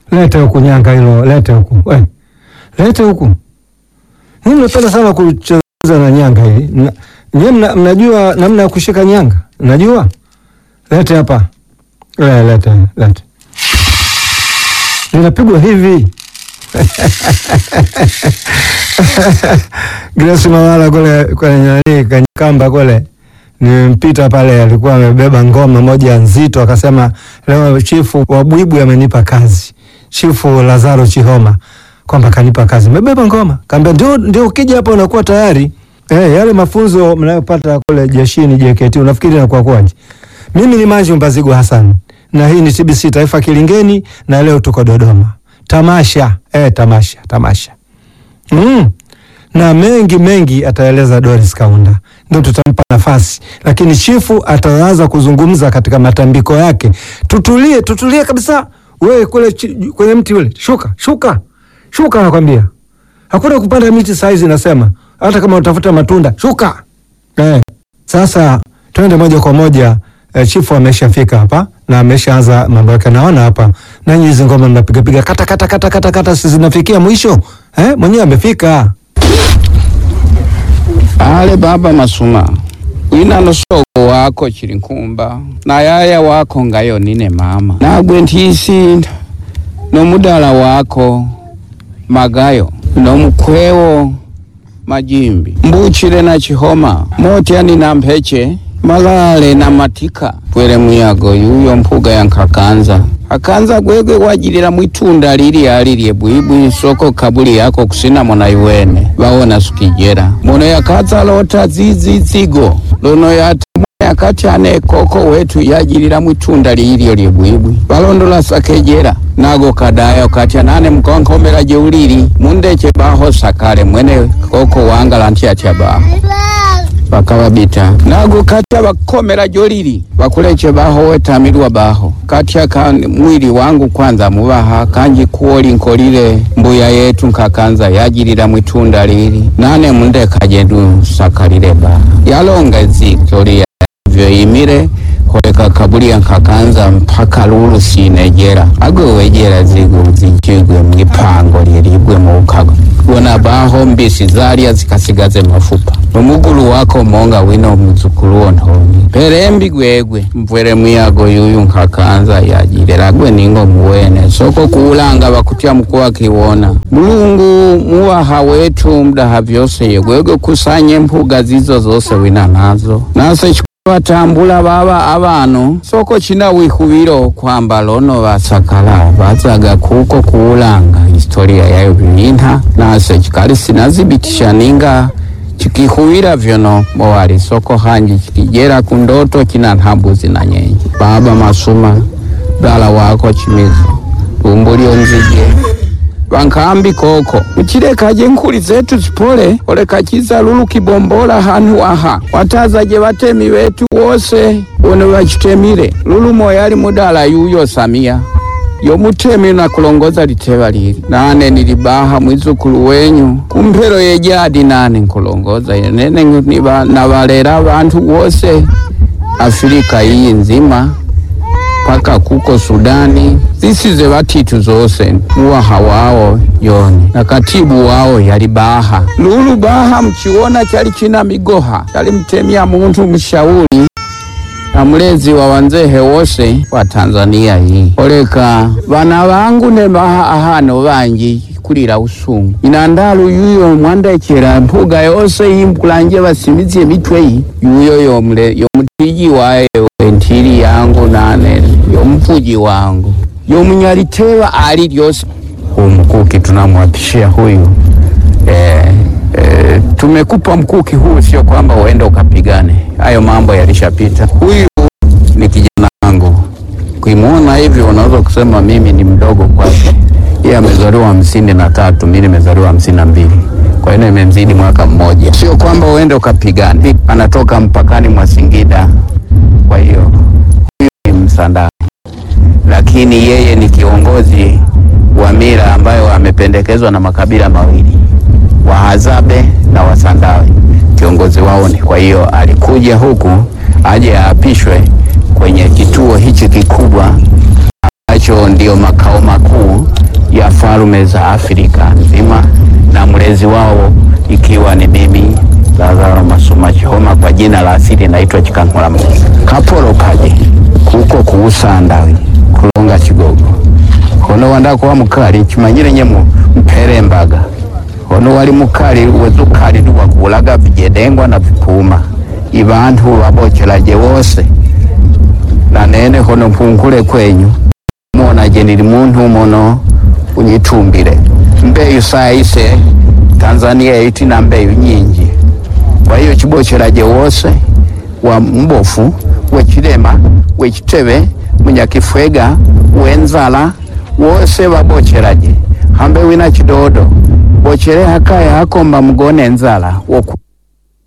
Lete huku nyanga hilo, lete huku. We. Lete huku. Mimi mnapenda sana kucheza na nyanga hili. Mna- Nyie mna, mnajua namna ya kushika nyanga? Mnajua? Lete hapa. Le, lete, lete. Linapigwa hivi. Grace Mawala kule kwenye nani kwenye kamba kule nimpita pale, alikuwa amebeba ngoma moja nzito, akasema leo chifu wa Bwibwi amenipa kazi, chifu Lazaro Chihoma kwamba kanipa kazi, mebeba ngoma. Kaambia ndio, ndio ukija hapa unakuwa tayari eh, yale mafunzo mnayopata kule jeshini JKT, unafikiri inakuwa kwaje? Mimi ni Manju Mbazigu Hassan na hii ni TBC Taifa Kilingeni, na leo tuko Dodoma tamasha eh, tamasha tamasha mm. na mengi mengi ataeleza Doris Kaunda, ndio tutampa nafasi, lakini chifu ataanza kuzungumza katika matambiko yake. Tutulie, tutulie kabisa. Wewe kule chi- kwenye mti ule, shuka shuka shuka, nakwambia hakuna kupanda miti saizi, nasema hata kama utafuta matunda shuka. Eh, sasa twende moja kwa moja. Eh, chifu ameshafika hapa na ameshaanza mambo yake, naona hapa nanyi hizi ngoma mnapigapiga kata kata kata kata kata, si zinafikia mwisho eh? Mwenyewe amefika. ale baba masuma wina nosoko wako chili nkumba na yaya wako ngayo nine mama nagwe ntisi nomudala wako magayo nomukwewo majimbi mbuchile na chihoma motyani na mpeche malale na matika pwele muyago yuyo mpuga ya nkakanza akanza gwegwe wajilila mwitunda lili alilye bwibwi soko kabuli yako kusina mona iwene bawona sukijela mono yakaza lota zizizigo lono yata yakati ane koko wetu yajilila mwitunda lilyo lye bwibwi balondola sakejela nago kadayo kati anane mkonkomela jeulili mundeche baho sakale mwene koko wangala ntyatya baho bakababita nago katya bakomera jolili bakuleche baho wetamirwa baho katya ka mwili wangu kwanza mubaha kanji kuoli nkolile mbuya yetu nkakanza yajilila mwitunda lili nane mundekaje ndu sakalile baha yalonga zikoli vyo imile koleka kabuli nkakanza mpaka lulu sinejera agwe wejera zigu zijigwe mwipango lilibwe muukago wona baho mbisi zalya zikasigaze mafupa nomugulu wako monga wino muzukulu ntongi pelembi gwegwe mvwele mwiyago yuyu nkakanza yajilela gwe ningo muwene soko kuulanga bakutya mukuwa kiwona mulungu muwaha wetu mdaha vyose yegwegwe kusanye mpuga zizo zose wina nazo nase batambula baba abano soko china wihubiro kwamba lono basakala bazaga kuko kuulanga historia yayo bilinta nase chikali sinazibitisha ninga chikihubira vyono mowali soko hanji chikijera kundoto china nhambuzi na nyenyi baba masuma dala wako chimizo lumbulio nzige vankambi koko uchilekaje nkuli zetu zipole oleka chiza lulu kibombola hanhu aha watazaje batemi betu wose wone bachitemile lulu moyali mudala yuyo samia yomutemi na kulongoza liteva lili nane nilibaha mwizukulu wenyu kumpelo yejadi nane nkulongoza yenene niba- nabalera bantu wose afirika iyi nzima paka kuko Sudani zisize batitu zose muwaha wao yoni na katibu wao yali baha lulu baha mchiona chali china migoha chali mtemia muntu mshauri na mlezi wa wanzehe wose wa Tanzania hii oleka bana bangu ne baha ahano banji kulira usungu inandalu yuyo mwandekera mpuga yose yimkulanje basimizie mitwe yi yuyo yomle yomutiji waye wentili yangu nane yomvuji wangu yomunyaliteva ali lyose umkuki tunamwapishia huyu eh, eh, tumekupa mkuki huu, sio kwamba uende ukapigane. Hayo mambo yalishapita. Huyu ni kijana wangu, kuimwona hivi unaweza kusema mimi ni mdogo kwake. Yeye amezaliwa hamsini na tatu, mimi nimezaliwa hamsini na mbili kwa hiyo imemzidi mwaka mmoja. Sio kwamba uende ukapigane, anatoka mpakani mwa Singida. Kwa hiyo huyu ni Msandani, lakini yeye ni kiongozi wa mila ambayo amependekezwa na makabila mawili Wahadzabe na Wasandawe, kiongozi wao ni. Kwa hiyo alikuja huku aje aapishwe kwenye kituo hichi kikubwa ambacho ndio makao makuu ya falme za Afrika nzima na mlezi wao ikiwa ni mimi Lazaro Masuma Chihoma, kwa jina la asili naitwa Chikankula Mkisa kapolo kaje kuko kuusanda kulonga chigogo hono wanda kuwa mukali chimanyire nyemu mpere mbaga hono wali mukali wezukali tuwakulaga vijedengwa na vipuma ibantu babochelaje wose na nene hono mpungule kwenyu muonaje nili muntu mono unyitumbile mbeyu saise Tanzania iti na mbeyu nyinji kwa hiyo chibochelaje wose wa mbofu wechilema wechitebe munyakifwega wenzala wose babochelaje hambe wina chidodo bochele hakaya hakomba mugone nzala woku